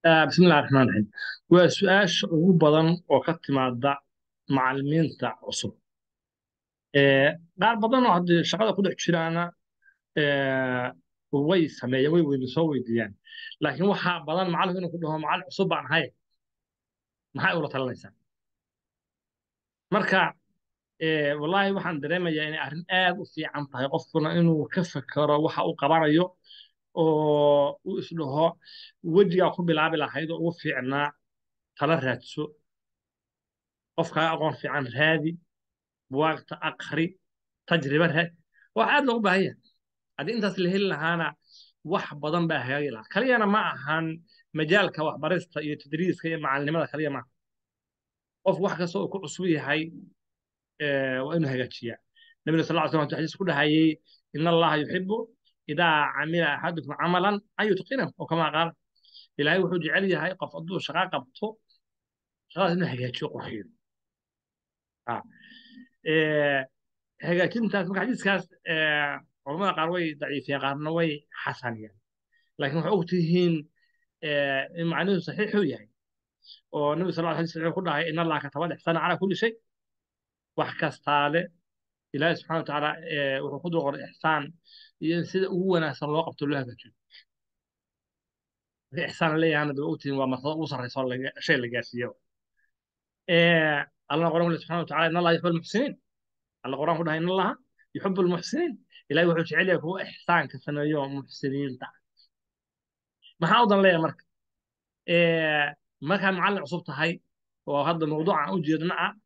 Ah, bismillahi raxmaan raxiim waa su-aasha ugu badan oo ka timaada macallimiinta cusub Eh, qaar badan oo haddii shaqada ku dhex jiraana eh, way sameeyaan way weydi soo weydiiyaan laakiin waxaa badan macallinku inuu ku dhaho macallin cusub baan ahay maxay ula talinaysaa marka eh, wallaahi waxaan dareemayaa inay arrin aad u fiican tahay qofkuna inuu ka fekero waxa uu qabanayo oo uu isdhaho wejigaa ku bilaabi lahayd oo ugu fiicnaa tala raadso qofkaa aqoon fiican raadi buwaagta aqri tajriba raadi wax aad loogu baahan yahay haddii intaas la heli lahaana wax badan baa hagaagi lahaa kaliyana ma ahan majaalka waxbarista iyo tadriiska iyo macalinimada kaliya maaha qof wax kasta uu ku cusub yahay eh, waa inuu hagaajiyaa nabina sal lla slam wuxuu xadiis ku dhahayay in allaha yuxibu idaa camila axadukum camalan an yutqinahu oo kamaa qaala ilaahay wuxuu jecel yahay qof hadduu shaqo qabto shaqadaas inuu hagaajiyo qurxiyo Ah. Eh, hagaajintaas marka xadiiskaas eh, culamada qaar way daciifiyeen qaarna way xasaniyeen laakiin waxay og tihiin eh, in macnuhu saxiixuu yahay oo nabi sal lla alay wuxuu ku dhahay in allaha kataba lixsana calaa kulli shay wax kastaale ilaahi subxana wa tacaala eh, wuxuu ku dul qoray ixsaan iyo in sida ugu wanaagsan loo qabto loo hagaajiyo marka ixsaan la leeyahana daba ogtihiin waa martaba ugu sarreysa oo laga- shay la gaarsiiyo Eh, allana qoran kule subxana wa tacala in allaha yuxibbu almuxsiniin alla quraan ku dhahay in allaha yuxibbu almuxsiniin ilahi wuxuu jecel yahay kuwa ixsaanka sameeyo muxsiniinta maxaa u dan leeyahay marka Eh, markaad macallin cusub tahay oo hadda mawduuca aan u jeedna ah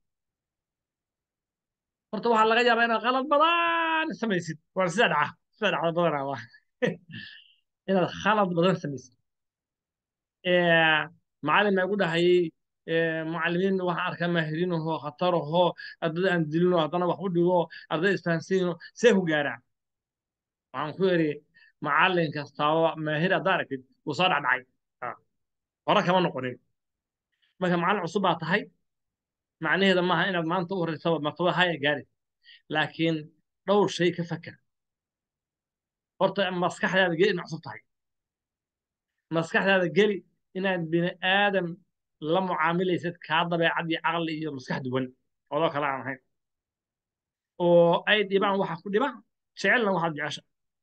horta waxaa laga yaabaa inaad qalad badan samaysid waa sida dhaca sida dhacda badanaa waa inaad khalad badan samaysid Eh, macallin baa igu dhahayay eh, macallimiin waxaan arkaa maahiriinahoo khatarahoo ardada aan dilinoo haddana wax u dhigo ardada isfahansiinoo see ku gaaraan waxaan ku yidhi macallin kastaaba maahir haddaa aragtid wuu soo dhacdhacay Ah, hore kama noqonin marka macallin cusub baa tahay macnaheeda maaha inaad maanta u horeysaba martaba haya gaari laakiin dhowr shay ka fakar horta maskaxdaada geli inaad cusub tahay maskaxdaada geli inaad bini aadam la mucaamilaysid kaa dabeecad iyo caqli iyo maskax duwan odoo kale aan ahayn oo ay dhibaan waxa ku dhibaan jecelna waxaad jecesha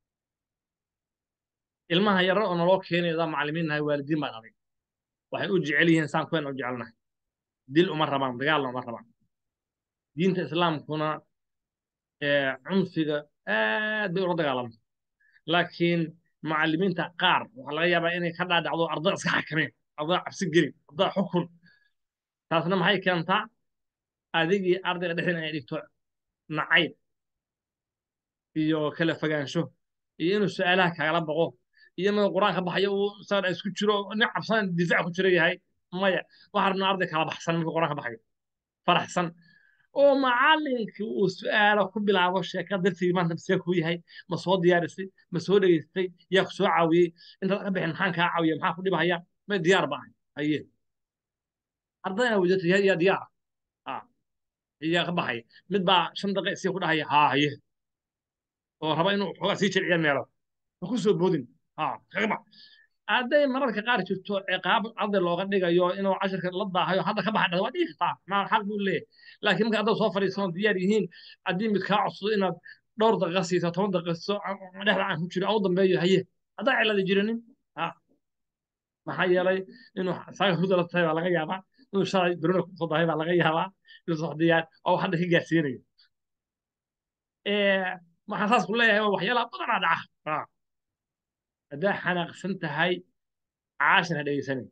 ilmaha yara oo naloo keenayda macallimiin nahay waalidiin baan adag waxay u jecel yihiin saan kuwen u jecelnahay dil uma rabaan dagaalna uma rabaan diinta islaamkuna ee, cunfiga aad bay ula dagaalamta laakiin macallimiinta qaar waxaa laga yaabaa inay ka dhaadhacdo arday iska xakameen arday cabsi gelin arday xukun taasna maxay keentaa adigii ardayga dhexdeen inay dhigto nacayb iyo kala fogaansho iyo inuu su-aalaha kagala boqo iyo inuu qur-aanka baxayo uu isaga isku jiro nin cabsan difaac ku jira yahay maya waxaa rabnaa arday kala baxsan markuu qur-aanka baxayo faraxsan oo macallinkii uu su-aalo ku bilaabo sheekada darsigii maanta masee kuu yahay ma soo diyaarisay ma soo dhegaystay yaa ku soo caawiyey intaad ka bixin maxaan kaa caawiya maxaa ku dhibahaya may diyaar ba ahay haye ardayna wajata yaa yaa diyaar ah yaa ka baxaya mid baa shan daqiiq sii ku dhahaya haa haye oo raba inuu xoogaa sii jilciya meelo ha ku soo boodin haa kaga bax hadday mararka qaar jirto ciqaab arday looga dhigayo inuu cashirka la daahayo hadda ka baxa dhada waa dhigi kartaa ma xaq buu leeyahay laakiin marka haddaad soo fadhiisano diyaar yihiin haddii mid kaa codsado inaad dhowr daqiiqa siiso toban daqiiqa siiso dhexda aan ku jiro au dambeeyo haye haddaa cilada jirinin ha maxaa yeelay inuu saaga huda la tahay baa laga yaabaa inuu shalay berona kusoo dahay baa laga yaabaa inuu soo diyaar oo hadda ka gaarsiinayo waxaan saas ku leeyahay waa waxyaalaha badanaa dhaca Ha. haddaa xanaaqsan tahay caashir ha dhegeysanin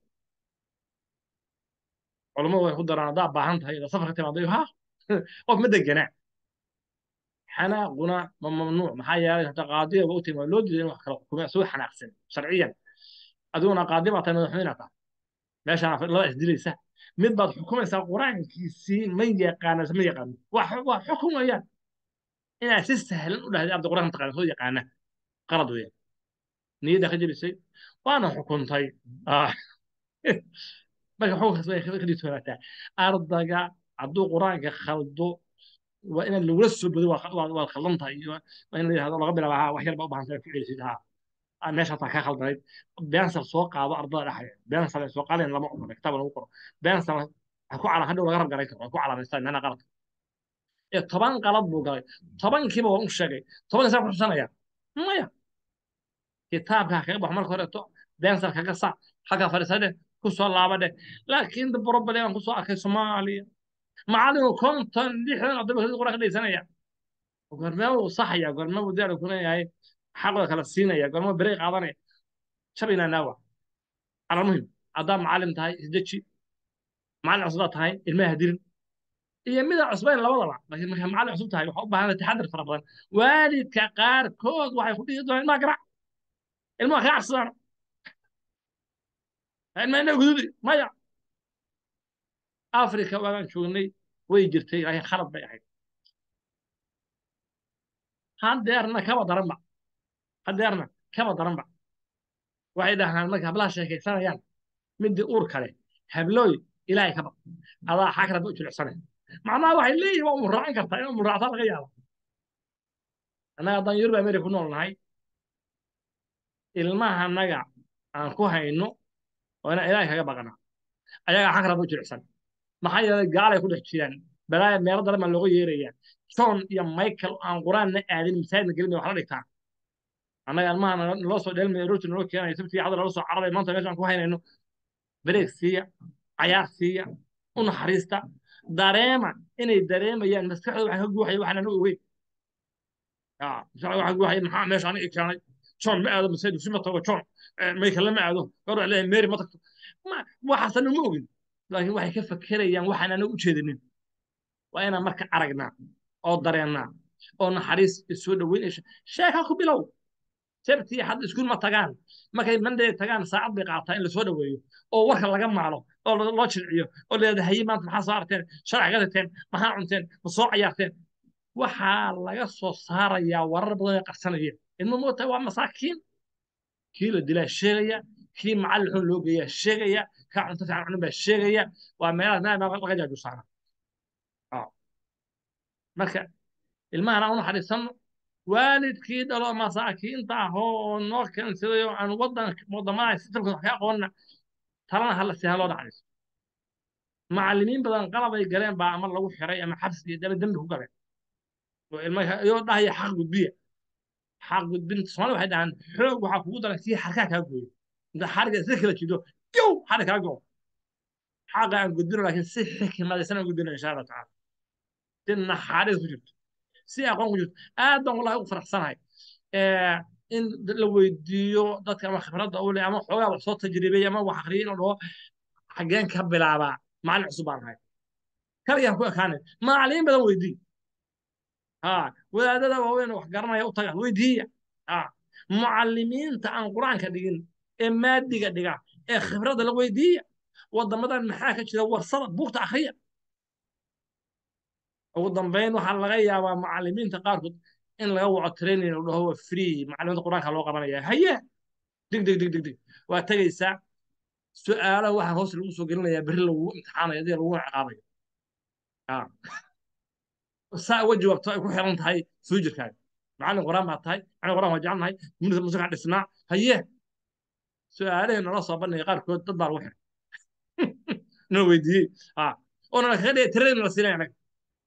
culammadu way ku daraan haddaa baahan tahay ila safarka timaadayo ha qof ma deganaa xanaaquna ma mamnuuc maxaa yeelay hata qaadiga ba u timi waa loo diiday in wax kala xukume soo xanaaqsan sharciyan adiguna qaadi baa tahay madaxweyne tahay meeshaan laba isdilaysa mid baad xukumaysaa qur-aankiisii ma yaqaana ma yaqaano waa xu- waa xukun weeyaan inaad si sahlan u dhahday arday qur-aanka taqaana soo yaqaana qalad weeyaan niyadda ka jebisay waana xukuntay Ah. marka xukunkaas way ka dhigtoonaataa ardayga hadduu qur-aanka khaldo waa inaad lagula soo bodo waa waa- waad khaldan tahay iyo waa in la yidhahdo laga bilaaba ha wax yar baa u baahan tahay ku celisid ha meesha taa ka khaldanayd bensal soo qaado ardada dhexdeeda bensal ay soo qaadeen lama ogola kitaab lagu qoro bensal ha ku cala hadhow laga rab garay karo ha ku calamaystaan meena qalad ee toban qalad buu galay tobankiiba waan u sheegay toban isaa ku xusanaya maya kitaabka kaga bax marka horeeto bensal kaga sac xagga fadhiisade ku soo laabadhe laakiin problem aan ku soo arkay soomaaliya macallinku konton lixdan oo dabakadii quraan ka dhaysanaya gormee uu saxaya gormee uu diyaar ku leeyahay xaqooda kala siinaya gormee berey qaadanaya shabayna naawa على المهم haddaa macalin tahay isdeji macalin cusubaa tahay ilmaha hadirin iyo mida cusbayn labadaba laakiin markaa macalin cusub tahay waxaa u baahan taxadar fara badan waalidka qaarkood waxay ku dhihi doonaan ilmaha garac ilmaha kaa cabsadaan ilmaha inaa gududi maya afrika waagaan joognay way jirtay laakiin khalad bay ahayd haddeerna kaba daranba haddeerna kaba daranba waxay dhahaan marka hablaha sheekaysanayaan midii uur kale hablooy ilaahay ka baq adaa xagraba u jilicsanay macnaha waxay leeyihin waa umuraacan kartaa in umuraactaa laga yaabo annaga haddaan yurub america ku nool nahay ilmaha annaga aan ku hayno waa inaan ilaahay kaga baqanaa ayagaa xagraba u jilicsan maxaa yeelay gaalay ku dhex jiraan balaaya meelo daran baa looga yeerayaa john iyo michael aan qur-aanna aadin masaajidna gelin wax la dhigtaa annaga ilmaha naloo soo dheelmaya rooti naloo keenaya sabtii cadda naloo soo carabay maanta meeshaan ku haynayno bareeg siiya cayaar siiya u naxariista dareema inay dareemayaan maskaxdooda waxa ka guuxaya waxaan anu ogeyn maskaxdooda waxa guuxaya maxaa meesha aniga keenay john ma aado masaajid dugsi ma tago john michael ma aado gabar waa leeyahay mary ma tagto waxaasan uma ogin laakiin waxay ka fakerayaan waxaan anaga u jeedinin waa inaan marka aragnaa oo dareennaa oo naxariis isoo dhoweyn sheeka ku bilow sabti hadda iskuul ma tagaan markay monday tagaan saacad bay qaataa in la soo dhoweeyo oo warka laga maalo oo loo jilciyo oo leeda haye maanta maxaa soo arteen sharax ka tagteen maxaa cunteen ma soo cayaarteen waxaa laga soo saarayaa warar badan ee qarsanaya ilmo moota waa masaakiin kii la dilaa sheegaya kii macallin xun loo geeyaa sheegaya kaa cunto fiican cunin baa sheegaya waa meelaha laga jaajuusaana marka ilmahana u naxariisanno waalidkii dhalo masaakiinta ah oo noo keensaday oo aan wadan wadamada sistamkooda wax ka aqoonna talana hala si haloo naxariiso macallimiin badan qalabay galeen baa ama lagu xiray ama xabsi iyo daba dembi ku galeen oo ilmaha iyoo dhahaya xaq gudbiya xaq gudbinta soomaalida waxay dhahaan xoog waxaa kugu daran kii xarkaa kaa gooyo inta xariga isla kala jido yow xarig kaa goo xaqa aan gudbino laakiin si xikmadaysan aan gudbino insha allah tacaala si naxariis ku jirto si aqoon ku jirto aad baan wallahi ugu faraxsanahay in la weydiiyo dadka ama khibradda u leh ama xoogaa wax soo tajribeey ama wax akhriyay inuu dhaho xaggeen ka bilaabaa macallin cusub baan ahay kaligaan ku ekaanay macallimiin badan weydii ha wadaadada waaweyn wax garanaya u taga weydiiya ha mucallimiinta aan qur-aanka dhigin ee maadiga dhiga ee khibradda la weydiiya wadamadan maxaa ka jira warsada buugta akhriya ugu dambeyn waxaa laga yaabaa macallimiinta qaarkood in laga waco training uu dhaho waa free macallimiinta qur-aanka loo qabanaya haye dig dig dig dig dig waa tegaysaa su-aalaha waxaa hoos lagu soo gelinayaa berri lagu imtixaanayo adii lagu ciqaabayo saa uga jawaabto ay ku xiran tahay fuujirkaaga macallin qur-aan baa tahay macallin qur-aan waa jecelnahay munida musuqa dhisnaa haye su-aalahii nala soo bandhigay qaarkood dad baa lagu xiray noo weydiiyey oo nala kaga dhigay training la siinaya anaga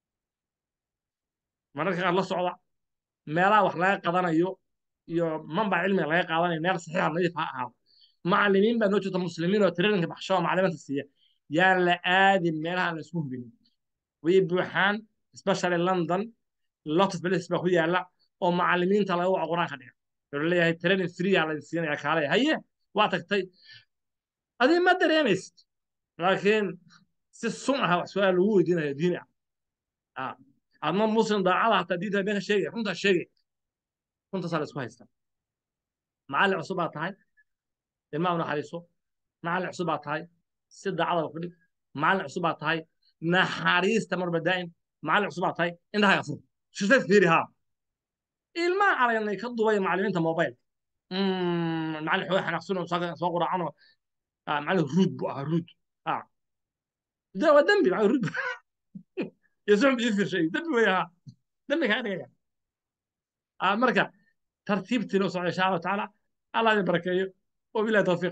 mararka qaar la socda meelaha wax laga qadanayo iyo manbac cilmiga laga qaadanayo meel saxiixa nadiif ha ahaado macallimiin baa noo jirta muslimiin oo traininka baxsho oo macallimiinta siiya yaan la aadin meelaha la isku hubinin way buuxaan especially london lot of places baa ku yaala oo macallimiinta laga waco qur-aanka dhiga wuxuu leeyahay training free aa laydin siinaya kaalaya haye waa tagtay adii ma dareemaysid laakiin si sun ah wax su-aal lagu weydiinayo diini ah adma muslim daacada hataa diinta been ka sheegaya runtaa sheegay runtaasaa la isku haystaa macallin cusub baa tahay ilmaha u naxariiso macallin cusub baa tahay si daacada ku dhig macallin cusub baa tahay naxariista marba daa'im macallin cusub baa tahay indhahaaga fur shirtad fiiri haa ilmaha aragnay ka dubaya macallimiinta mobile macallin xooga xanaaqsan oo soo quraacano macallin ruud buu ahaa ruud waa dembi macallin ruud يسوع يفر شيء دمي وياها دمي كان يا مركا ترتيب تلو صلى الله عليه وتعالى allah idin barakeeyo wabilahi tawfiiq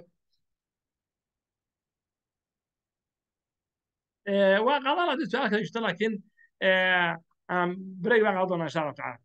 waa qaadan haddii su-aal kale jirto laakiin break baan qaadan doonaa insha allah tacaala